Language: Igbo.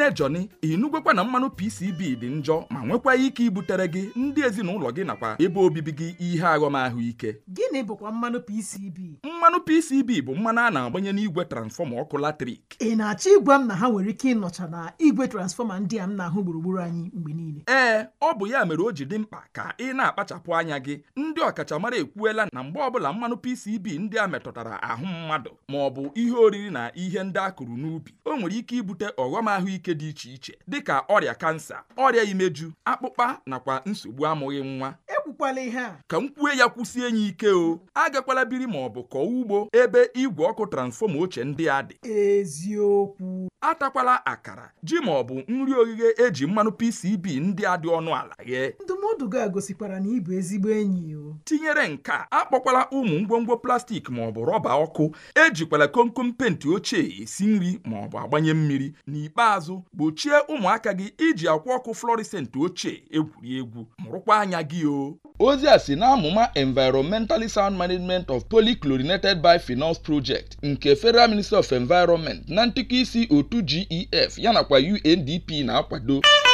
ee joni ịnugwekwa na mmanụ pcb dị njọ ma nwekwa ike ibutere gị ndị ezinụlọ gị nakwa ebe obibi gị ihe aghọm ahụike gịnị bụkwa mmanụ PCB mmanụ pcb bụ mmanụ a na-agbanye n'igwe transfọma ọkụ latrik ị na-achọ ịgwa m na ha nwere ike ịnọcha na igwe transfọma ndị a m na-ahụ gburugburu anyị mgbe niile ee ọ bụ ya mere o ji dị mkpa ka ị na-akpachapụ anya gị ndị ọkachamara ekwuela na mgbe ọbụla mmanụ pcb ndị a metụtara ahụ mmadụ ma ọ bụ ihe oriri na ihe ndị a kụrụ n'ubi o nwere ike ibute ọghọm ahụike dị iche iche dịka ọrịa kansa ọrịa imeju akpụkpa nakwa nsogbu amụghị nwa ekwukwala ihe a ka m kwue ya kwụsie ya ike o agakwala biri ma ọ bụ kọọ ugbo ebe igwe ọkụ transfọma ochie ndị a dị eziokwu atakwala akara ji ma ọ bụ nri oghighe eji mmanụ pcb ndị a dị ọnụ ala ghee ndụmọdụ gị a gosikwara na ị bụ ezigbo enyi o tinyere nke a akpọkwala ụmụ ngwongwo plastik ma ọ bụ rọba ọkụ ejikwala komkom penti ochie esi nri ma ọ bụ agbanye mmiri n'ikpeazụ gbochie ụmụaka gị iji akwa ọkụ fluorescent ochie egwuri egwu mụrụkwa anya gị o ozi a si n'amụma environmentally sound management of polychlorinated biphenyls project nke federal ministry of environment na ntụkọ isi otu gef yanakwa undp na-akwado